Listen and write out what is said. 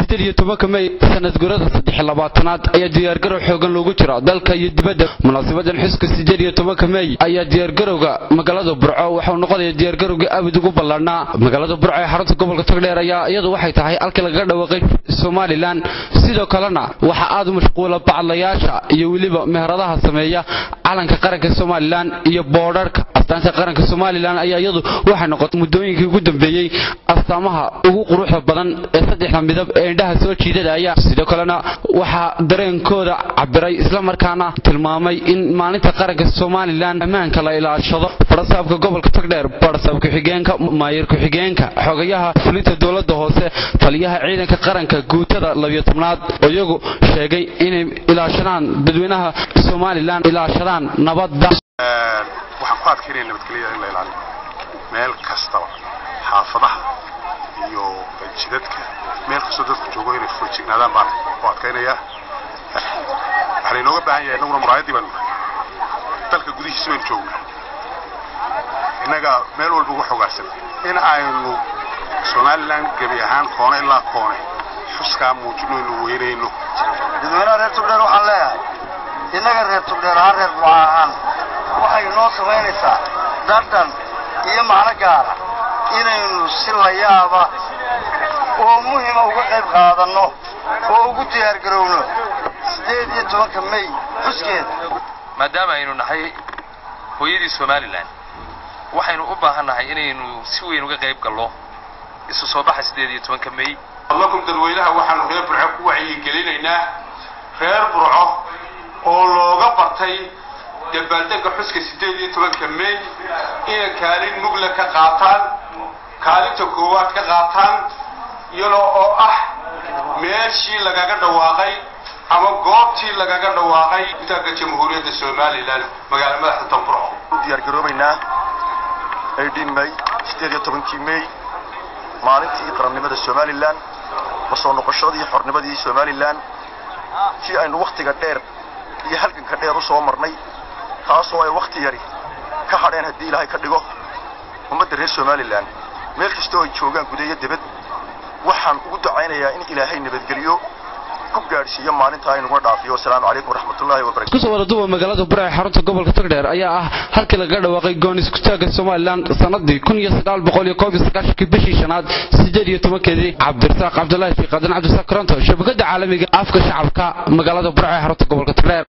siddeed iyo tobanka mey sanad gurada saddex labaatanaad ayaa diyaargarow xoogan loogu jira dalka iyo dibadda munaasabadan xuska siddeed iyo tobanka mey ayaa diyaargarowga magaalada burco waxau noqonaya diyaargarowga abid ugu ballaadhnaa magaalada burco ee xarunta gobolka togdheer ayaa iyadu waxay tahay halkii lagaga dhawaaqay somalilan sidoo kalena waxaa aad u mashquula bacadlayaasha iyo weliba meheradaha sameeya calanka qaranka somalilan iyo boodharka astaanta qaranka somalilan ayaa iyadu waxay noqotay muddooyinkii ugu dambeeyey astaamaha ugu quruxda badan ee saddexda midab ee indhaha soo jiidadaya sidoo kalena waxaa dareenkooda cabiray islamarkaana tilmaamay in maalinta qaranka somalilan ammaanka la ilaashado farasaabka gobolka togdheer barasaab ku-xigeenka maayir ku-xigeenka xogayaha fulinta dowladda hoose taliyaha ciidanka qaranka guutada labiyo tobnaad oo iyagu sheegay inay ilaashadaan dadweynaha somalilan ilaashadaan nabadda waxaan ku adkaynaya nabadgelyada in la ilaaliyo meel kastaba xaafadaha iyo jidadka meel kastoo dadku joogo inay foojignaadaan baan ku adkaynayaa waxaa laynooga baahan yahay innaguna muraayaddii baanu dalka gudihiisa baynu joognaa innaga meel walba uga xogaarsan in aynu somalilan gebi ahaan koone ilaa koone xuskaa muujino inu weynayno dadweynaha reer tugdheer waxaan leeyahay innaga reer tugdheer ahaan reer buca ahaan waxay noo samaynaysaa dhadhan iyo macno gaara inaynu si la yaaba oo muhima uga qayb qaadanno oo ugu diyaargarowno siddeed iyo tobanka mey xuskeeda maadaama aynu nahay hooyadii somalilan waxaynu u baahannahay inaynu si weyn uga qayb gallo isu soo baxa siddeed iyo tobanka mey lakum dadweynaha waxaanu reer burco ku wacyigelinaynaa reer burco oo looga bartay dabaaldegga xuska siddeed iyo tobanka mey inay kaalin mugla ka qaataan kaalinta koowaad ka qaataan iyadoo oo ah meeshii lagaga dhawaaqay ama goobtii lagaga dhawaaqay gutaanka jamhuuriyadda somalilan magaala madaxda tanburco u diyaargaroobaynaa aydhin mey siddeed iyo tobankii mey maalintii qarannimada somalilan la soo noqoshadii xornimadii somalilan tii aynu wakhtiga dheer iyo halganka dheer u soo marnay taasoo ay wakhti yari ka hadheen haddii ilaahay ka dhigo ummadda reer somalilan meel kastoo ay joogaan gudayo debad waxaan ugu ducaynayaa in ilaahay nabadgeliyo ku gaadhsiiyo maalinta aynuguna dhaafiyo wasalaamu calaykum waraxmatullahi wabarakatu kusoo wada duba magaalada burco ee xarunta gobolka togdheer ayaa ah halkii lagaga dhawaaqay goon iskutaagga somalilan sanadii kun iyo sagaal boqol iyo koob iyo sagaashankii bishii shanaad siddeed iyo tobankeedii cabdirasaaq cabdullaahi fiiqadan cabdisaaq koronto shabakada caalamiga afka shacabka magaalada burco ee xarunta gobolka togdheer